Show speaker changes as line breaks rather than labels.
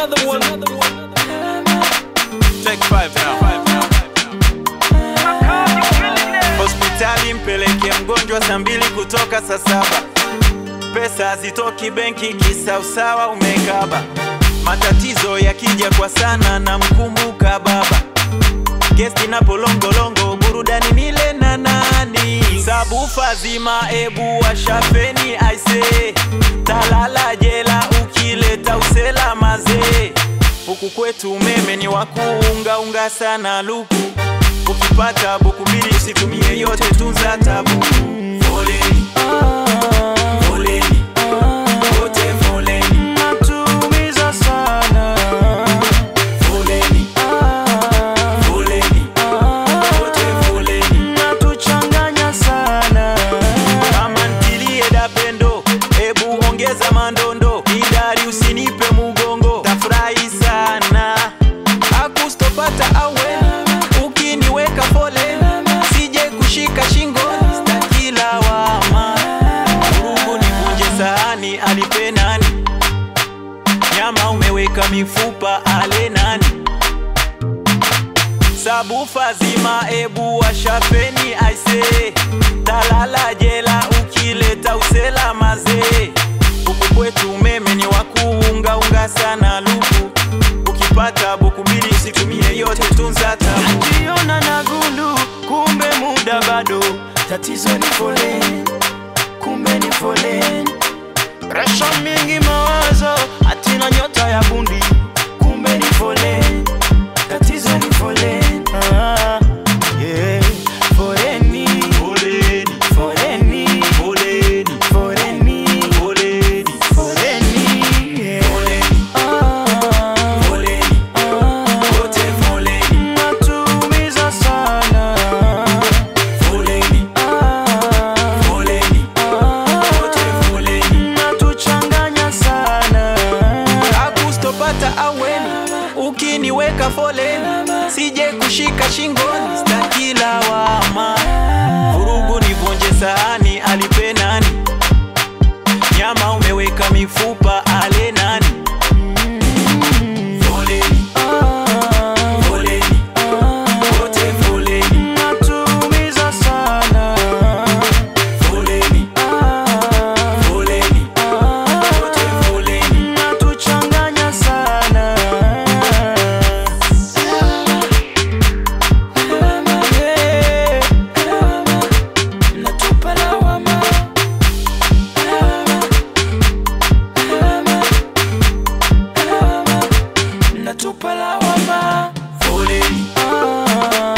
another one.
Take five now. Hospitali mpeleke mgonjwa saa mbili kutoka saa saba. Pesa hazitoki benki, kisa usawa umekaba. Matatizo yakija kwa sana na mkumbuka baba. Gesti na polongolongo, burudani nile na nani? Sabufa zima, ebu washafeni aise, talala jela ukileta usela mazee. Huku kwetu umeme ni wa kuungaunga sana luku, ukipata buku mbili usitumie yote, tunza tabu. Foleni, foleni, wote foleni,
Natumiza sana
foleni, foleni, wote foleni.
Natuchanganya sana
Kama ntilie dapendo, ebu ongeza mandondo, idari usinipe mugongo, tafurahi sana akustopata awe ukiniweka pole, sije kushika shingo, stakila wama urugu nivunje sahani, alipe nani? Nyama umeweka mifupa, ale nani? Sabufa zima ebu washapeni aise, talala jela ukileta usela mazee. Huku kwetu umeme ni wa kuungaunga sana luku, ukipata buku mbili usitumie yote, tunza tabu.
Jiona na gundu kumbe muda bado Tatizo ni foleni Kumbe ni foleni Presha mingi mawazo Hatina nyota ya bundi Kumbe ni foleni Tatizo ni foleni ah, yeah. Foleni
Foleni,
Foleni
foleni,
Foleni
foleni,
Foleni yeah.
foleni,
ah,
foleni, wote foleni,
Natumiza sana
foleni,
ah,
foleni, wote foleni.
Natuchanganya sana
akustopata aweni ukiniweka foleni sije kushika shingoni stakila wama vurugu nivunje sahani alipe nani nyama umeweka mifupa ale nani foleni foleni wote foleni
Natumiza sana
foleni foleni wote foleni
Natuchanganya sana Yeah. Natupa lawama Natupa lawama
foleni
Ah.